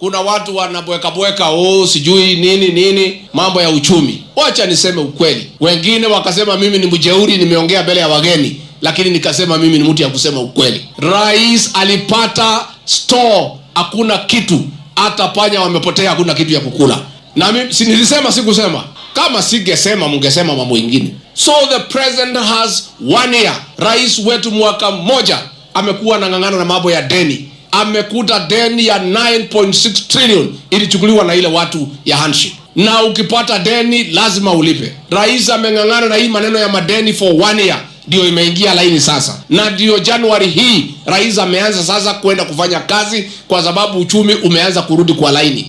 kuna watu wanabwekabweka oh, sijui nini nini, mambo ya uchumi. Wacha niseme ukweli, wengine wakasema mimi ni mjeuri, nimeongea mbele ya wageni, lakini nikasema mimi ni mtu ya kusema ukweli. Rais alipata store, hakuna kitu, hata panya wamepotea, hakuna kitu ya kukula. Na mimi si nilisema, sikusema kama singesema mungesema mambo ingine. So the president has one year. Rais wetu mwaka mmoja amekuwa anang'ang'ana na mambo ya deni, amekuta deni ya 9.6 trillion ilichukuliwa na ile watu ya handshake, na ukipata deni lazima ulipe. Rais ameng'ang'ana na hii maneno ya madeni for one year ndio imeingia laini sasa, na ndio Januari hii rais ameanza sasa kwenda kufanya kazi, kwa sababu uchumi umeanza kurudi kwa laini.